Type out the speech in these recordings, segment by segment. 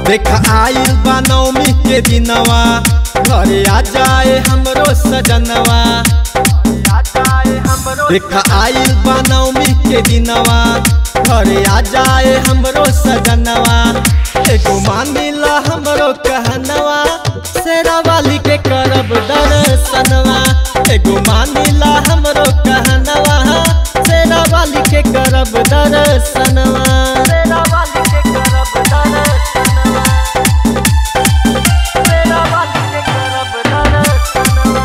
देख आइल बा नवमी के दिनवा घरे आ जाए हमरो सजनवा देख आइल बा नवमी के दिनवा घरे आ जाए हमरो सजनवा एगो मानिला हमरो कहनवा शेरा वाली के करब दर्शनवा एगो मानिला हमरो कहनवा शेरा वाली के करब दर्शनवा शेरा वाली के करब दर्शनवा शेरा वाली के करब दर्शनवा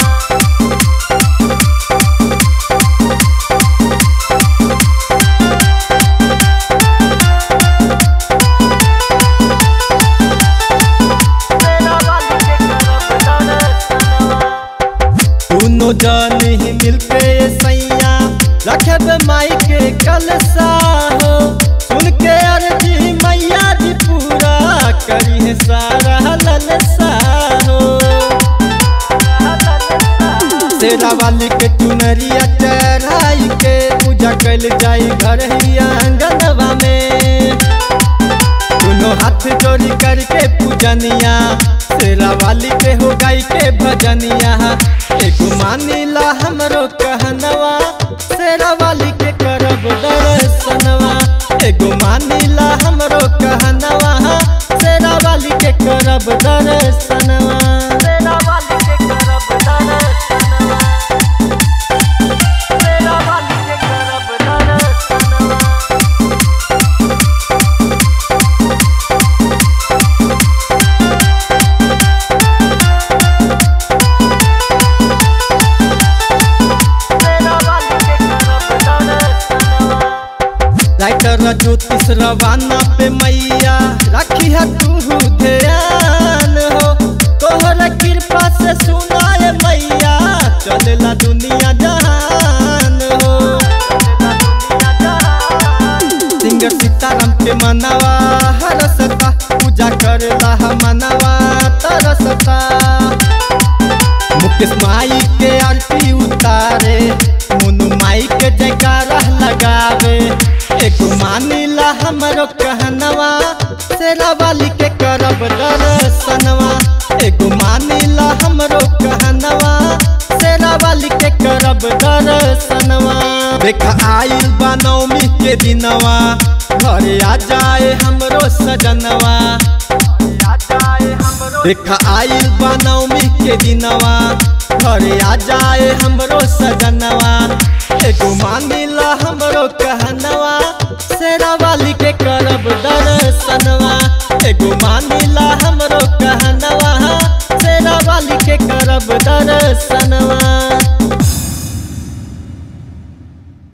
दोनों जन ही मिलके सैया रखब माई के कलसा हो सुन के अर्जी मैया जी पूरा करी है सारा ललसा हो तेरा वाली के चुनरिया चढ़ाई के पूजा कैल जाई घर ही आंगनवा में दोनों हाथ जोड़ी करके पूजनिया शेरा वाली के हो गाई के भजनिया एगो मानिला हमरो कहनवा शेरा वाली के करब दर्शनवा एगो मानिला हमरो कहनवा शेरा वाली के करब दर्शनवा शेरा वाली के करब दर्शनवा शेरा वाली के करब दर्शनवा राइटर ज्योतिष रवाना पे मैया रखी है तू ध्यान हो तोहर कृपा से सुनाए मैया चलेला दुनिया जहान हो सिंगर सीताराम के मनवा हरसता पूजा करेला मनवा तरसता मुकेश माई के आरती उतारे मुनु माई के जयकारा लगावे एगो मानिला हमरो कहनवा शेरा वाली के करब दर्शनवा एगो मानिला हमरो कहनवा शेरा वाली के करब दर्शनवा देख आइल बा नवमी के दिनवा घरे आ जाए हमरो सजनवा देख आइल बा नवमी के दिनवा घरे आ जाए हमरो सजनवा एगो मानिला हमरो कहनवा शेरा वाली के करब दर्शनवा